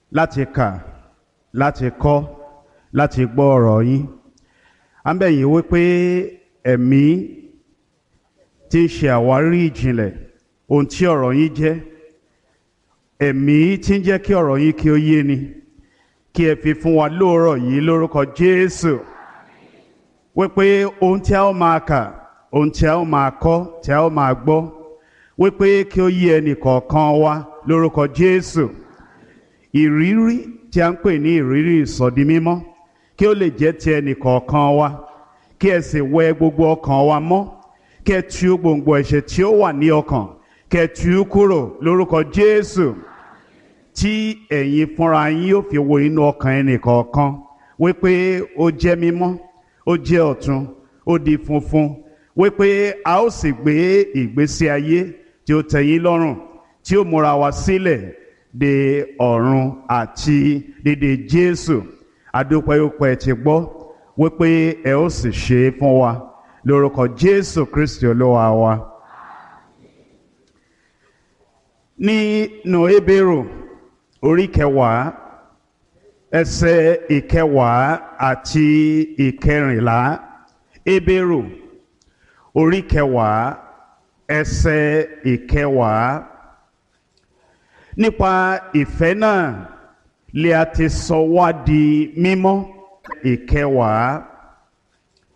láti kà láti kọ́ láti gbọ́ ọ̀rọ̀ yín à ń bẹ̀ yín wípé ẹ̀mí tí ń ṣe àwárí ìjìnlẹ̀ ohun tí ọ̀rọ̀ yín jẹ́ ẹ̀mí tí ń jẹ́ kí ọ̀rọ̀ yín kí ó yé ni kí ẹ fi fún wa lóòrọ̀ yìí lórúkọ Jésù wípé ohun tí a ó máa kà ohun tí a ó máa kọ́ tí a ó máa gbọ́ wípé kí ó yé ẹnì kọ̀ọ̀kan wa lórúkọ Jésù ìrírí tí a ń pè ní ìrírí ìsọdi mímọ́ kí ó lè jẹ́ ti ẹnì kọ̀ọ̀kan wa kí ẹ sì wẹ gbogbo ọkàn wa mọ́ kí ẹ tú gbòǹgbò ẹ̀ṣẹ̀ tí ó wà ní ọkàn kí ẹ tú kúrò lórúkọ Jésù tí ẹ̀yin fúnra yín yóò fi wo inú ọkàn ẹnì kọ̀ọ̀kan wípé ó jẹ́ mímọ́ ó jẹ́ ọ̀tun ó di funfun wípé a ó sì gbé ìgbésí ayé tí ó tẹ́ yín lọ́rùn tí ó múra wa sílẹ̀ de ọ̀run àti dédé Jésù adúpẹ́yọpẹ́ ti gbọ́ wípé ẹ ó sì ṣe é fún wa lórúkọ Jésù Kristi olúwa wa. nínú Hébérù orí kẹwàá ẹsẹ̀ ìkẹwàá àti ìkẹrìnlá Hébérù orí kẹwàá ẹsẹ̀ ìkẹwàá nípa ìfẹ́ náà lè a ti sọ wá di mímọ́ ìkẹwàá